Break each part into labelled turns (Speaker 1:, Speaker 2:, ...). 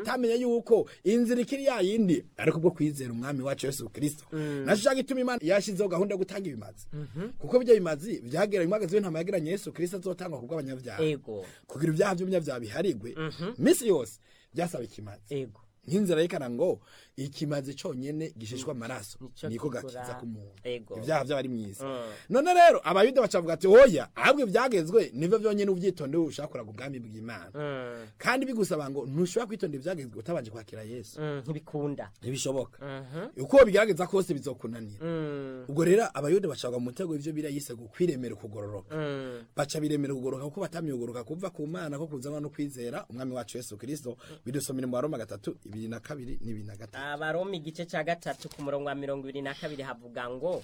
Speaker 1: batamenye yuko inzira ikiri ya yindi ariko bwo kwizera umwami wacu yesu kirisito naco ca gituma imana yashizeho gahunda yo gutanga ibimazi kuko bijya bimazi vyagera imwagazi w'intama yagiranye yesu kirisito azotangwa ku bw'abanyabyaha
Speaker 2: ego
Speaker 1: kugira ibyaha by'umunyabyaha biharigwe misi yose byasaba ikimazi
Speaker 2: ego
Speaker 1: nk'inzira yerekana ngo ikimazi conyene gishishwa amaraso
Speaker 2: Nico
Speaker 1: niko
Speaker 2: kigura-
Speaker 1: gakiza k'umuntu
Speaker 2: Ego.
Speaker 1: ibyaha by'abari mw'isi
Speaker 2: Mm.
Speaker 1: none rero abayuda bacavuga ati oya ahubwo ibyagezwe nivyo vyonyene uvyitonde ushaka kuraga ubwami bw'imana
Speaker 2: Mm,
Speaker 1: kandi bigusaba ngo ntushobora kwitonda ivyagezwe utabanje kwakira yesu
Speaker 2: mm, ntibikunda
Speaker 1: ntibishoboka
Speaker 2: Mhm.
Speaker 1: uko bigerageza kose bizokunanira
Speaker 2: Mm,
Speaker 1: ubwo rero abayuda bacagwa mu mutego ivyo biriya yise kwiremera ukugororoka
Speaker 2: mm,
Speaker 1: baca biremera ukugoroka kuko batamye ukugoroka kuva ku mana ko kuzanwa no kwizera umwami wacu yesu kristo bidusomera mu baroma gatatu ibiri na kabiri n'ibiri na gatatu
Speaker 2: abaroma igice ca gatatu ku murongo wa mirongo ibiri na kabiri havuga ngo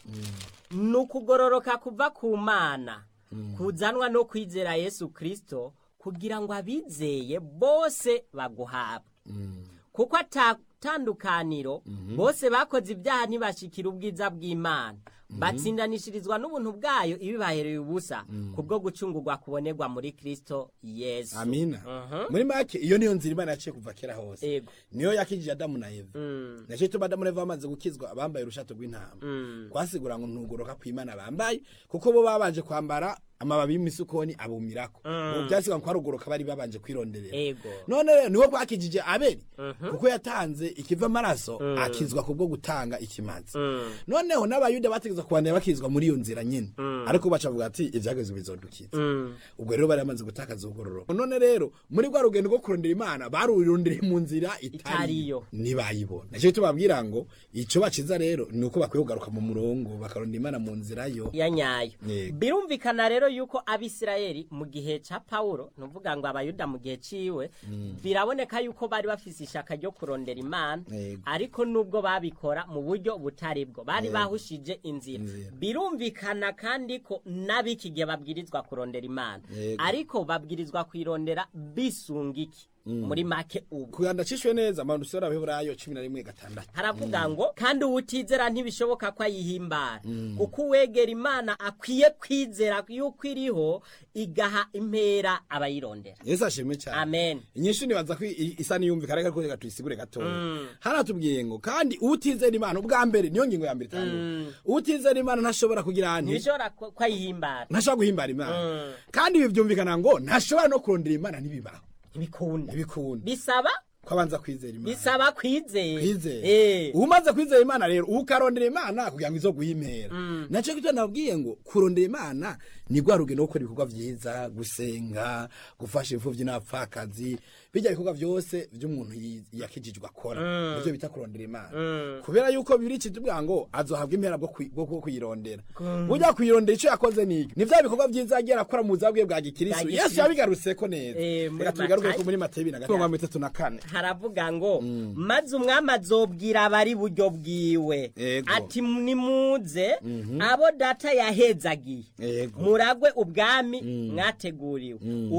Speaker 2: ni ukugororoka kuva ku mana kuzanwa no kwizera yesu kristo kugira ngo abizeye bose baguhabwe kuko atatandukaniro bose bakoze ibyaha ntibashikira ubwiza bw'imana batsindanishirizwa n'ubuntu bwayo ibibahereye ubusa kubwo gucungurwa kubonerwa muri kristo yesu
Speaker 1: amina
Speaker 2: Mhm.
Speaker 1: muri make iyo niyo nzira imana yaciye kuva kera hose
Speaker 2: Ego.
Speaker 1: niyo yakijije adamu na eva
Speaker 2: Mm,
Speaker 1: naco ituma adamu na eva bamaze gukizwa abambaye urushato rw'intama
Speaker 2: mm,
Speaker 1: kwasigura ngo ntugoroka kw'imana bambaye kuko bo babanje kwambara amababi y'imisukoni abumirako ubu byasigwa ko ari ugoroka bari babanje kwironderera
Speaker 2: ego
Speaker 1: none rero niwo bwakijije abeli kuko yatanze ikiva amaraso akizwa kubwo gutanga ikimazi
Speaker 2: Mm.
Speaker 1: noneho n'abayuda bategeza kubandanya bakizwa muri iyo nzira nyine ariko bacavuga ati ivyagezwe bizodukiza
Speaker 2: Mm.
Speaker 1: ubwo rero bari bamaze gutakaza ubugororoka none rero muri rwa rugendo rwo kurondera imana barurondeye mu nzira
Speaker 2: Itariyo.
Speaker 1: itariyo ntibayibona nicyo tubabwira ngo ico baciza rero ni uko bakwiye kugaruka mu murongo bakarondera imana mu nzira yo
Speaker 2: ya nyayo
Speaker 1: Yego.
Speaker 2: birumvikana rero yuko abisirayeli mu gihe ca pawulo nuvuga ngo abayuda mu gihe ciwe biraboneka yuko bari bafise ishaka ryo kurondera imana
Speaker 1: Yego.
Speaker 2: ariko nubwo babikora mu buryo butari bwo bari
Speaker 1: Yego.
Speaker 2: bahushije inzira
Speaker 1: Inzira.
Speaker 2: birumvikana kandi ko n'abiki gihe babwirizwa kurondera imana
Speaker 1: Yego.
Speaker 2: ariko babwirizwa kuyirondera bisunga iki muri make ubu
Speaker 1: kuganda cishwe neza abantu usora abaheburayo cumi na rimwe gatandatu
Speaker 2: haravuga ngo kandi uwutizera ntibishoboka ko ayihimbara kuko uwegera imana akwiye kwizera yuko iriho igaha impera abayirondera
Speaker 1: yesu ashimwe cyane
Speaker 2: amen
Speaker 1: inyinshi nibaza ko i- isa niyumvikana reka reka tuyisigure gatoya haratubwiye ngo kandi utizera imana ubwa mbere niyo ngingo ya mbere itangwa utizera imana ntashobora kugira nti
Speaker 2: ntibishobora ko ko ayihimbara
Speaker 1: ntashobora guhimbara imana
Speaker 2: Mm.
Speaker 1: kandi ibi byumvikana ngo ntashobora no kurondera imana ntibibaho
Speaker 2: ntibikunda
Speaker 1: ntibikunda
Speaker 2: bisaba
Speaker 1: ko abanza kwizera imana
Speaker 2: bisaba kwizera
Speaker 1: kwizera
Speaker 2: Eh.
Speaker 1: umaze kwizera imana rero ukarondera imana kugira ngo izo guhimera nacyo kityo nabwiye ngo kurondera imana ni rwa rugendo rwo gukora ibikorwa byiza gusenga gufasha imfuvyi n'abapfakazi bijya bikorwa byose by'umuntu yi- yakijijwe akora nivyo bita kurondera imana kubera yuko bibiri kitubwira ngo azohabwa impera bwo kwi- bwo bwo kuyirondera burya kuyirondera ico yakoze niki ni vya bikorwa byiza yagiye arakora mu buzima bwe bwa gikristo
Speaker 2: Bwa
Speaker 1: yesu
Speaker 2: gikristo.
Speaker 1: yabigarutseko neza
Speaker 2: Eh, muri
Speaker 1: reka tubigaruke
Speaker 2: Matayo.
Speaker 1: ko muri matayo ibiri na gatatu mirongo itatu na kane
Speaker 2: haravuga ngo maze umwami azobwira abari buryo bwiwe
Speaker 1: Ego.
Speaker 2: ati nimuze abo data yahezagiye
Speaker 1: Ego.
Speaker 2: muragwe ubwami mwateguriwe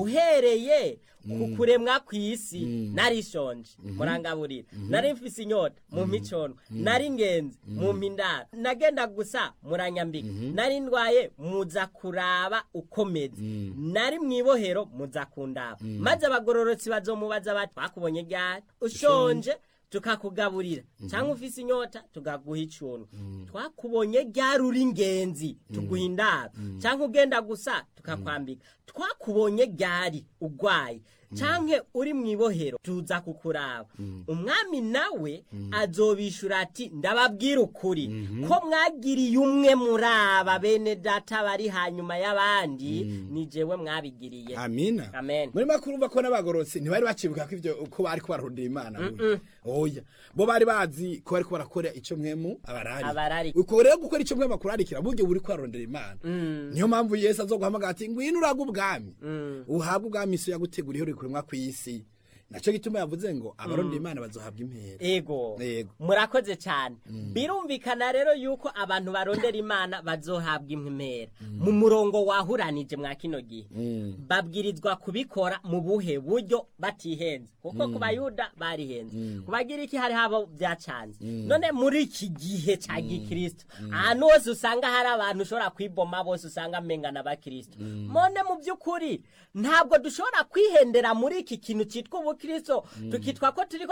Speaker 2: uhereye ku kuremwa kw'isi narishonje murangaburira nari mfise inyota mu micono nari ingenzi mu mpindaro nagenda gusa muranyambika nari ndwaye muza kuraba ukomeze nari mw'ibohero muza kundaba maze abagororotsi bazomubaza bati twakubonye ryari ushonje tukakugaburira cyangwa ufise inyota tukaguha icuntu twakubonye ryari uri ingenzi tuguha indaro cyangwa ugenda gusa tukakwambika twakubonye ryari ugwaye canke uri mu ibohero tuza kukuraba umwami nawe azobishura ati ndababwira ukuri ko mwagiriye umwe muri aba bene data bari hanyuma y'abandi ni jewe mwabigiriye
Speaker 1: amina
Speaker 2: Amen.
Speaker 1: muri makuru urumva ko n'abagororotsi ntibari bacibuka ko ivyo ko bari ko bararondera imana burya. oya bo bari bazi ko bari ko barakora ico mwemu abarari
Speaker 2: Abarari.
Speaker 1: uko rero gukora ico mwemu akurarikira buryo buri ko bararondera imana niyo mpamvu yesu azoguhamagara ati ngwino uraga ubwami uhabwe ubwami isi yaguteguriye uri kuremwa kw'isi naco gituma yavuze ngo abarondera imana bazohabwa impera
Speaker 2: ego
Speaker 1: Yego.
Speaker 2: murakoze cyane birumvikana rero yuko abantu barondera imana bazohabwa impera mu murongo wahuranije mwa kino gihe babwirizwa kubikora mu buhe buryo batihenze kuko ku bayuda barihenze ku bagiriki hari habo byacanze none muri iki gihe cya gikristo ahantu hose usanga hari abantu ushobora kwiboma bose usanga amengana abakristo none mu by'ukuri ntabwo dushobora kwihendera muri iki kintu cyitwa ubukristo tukitwa ko turi